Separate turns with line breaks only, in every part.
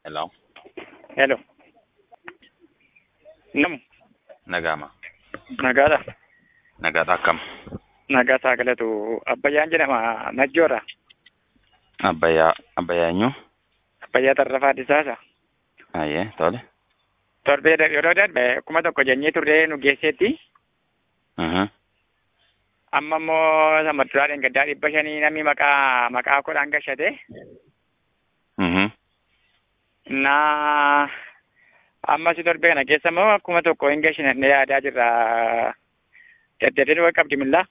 Hello.
Hello. Nam,
Nagama.
nagaadha.
Nagaadha akkam.
Nagaa saagalatu Abbayyaan jedhama Najjoorra.
Abbayyaa. Abbayyaa eenyu?
Abbayyaa Tarrafaa Disaasa.
Ayyee tole.
Torbee da- yeroo darbe kuma tokko jennee turree nu geesseetti.
Mhm.
Amma immoo sama duraadhaan gaddaa dhibba shanii namni maqaa maqaa kodhaan gashate.
Mhm.
Na amma si torbee kana keessa immoo kuma tokko hin gashinannee yaadaa jirra. Daddadeen waa qabdi millaa.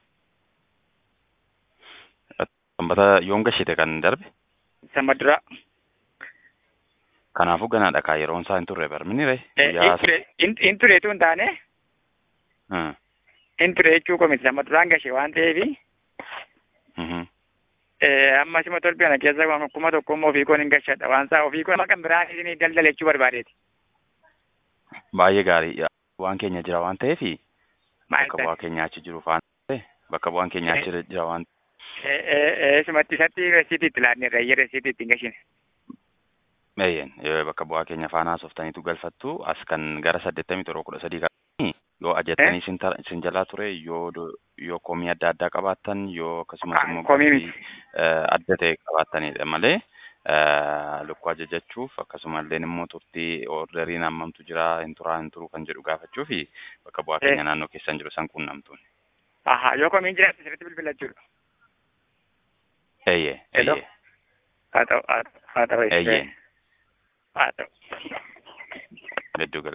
Sanbata yoom gashite kan darbe?
Sama dura.
Kanaafuu ganaadha kaa yeroon isaa hin turre barmini ree? Guyyaa
In tureetu hin taane.
Hmm.
In ture jechuu komiti sama duraan gashe waan ta'eefi.
Mhm.
amma sima torbee kana keessa waan kuma tokko immoo ofii koon hin gashadha waan isaa ofii koon kan biraan isin daldala jechuu barbaadeeti.
Baay'ee gaarii. Waan keenya jira waan ta'eefi
Maal
bakka bu'aa keenya achi jiru faana ta'e bakka bu'aan keenya achi jira waan
Sumatti isatti resiitii itti laadne rayyee resiitii ittiin gashine.
Eeyyeen bakka bu'aa keenya faana softaniitu galfattu as kan gara saddeettamii torba kudha sadii qabanii yoo ajattanii isin tara- isin jalaa ture yoo do- yoo komii adda addaa qabaattan yoo akkasumas
Ah,
immoo
komii
gatii,
miti.
eh, adda ta'e qabaattanidha malee eh, lukkuu ajajachuuf akkasumallee immoo turtii orderiin hammamtu jira hin turaa hin turuu kan jedhu gaafachuu fi bakka bu'aa keenya naannoo keessan jiru san quunnamtuun.
Aha yoo komiin jiraatu sirriitti bilbila jechuudha.
Eeyyee
Hello?
eeyyee
Haa ta'u haa ta'u haa ta'u.
eeyyee
Haa ta'u.
hedduu gala.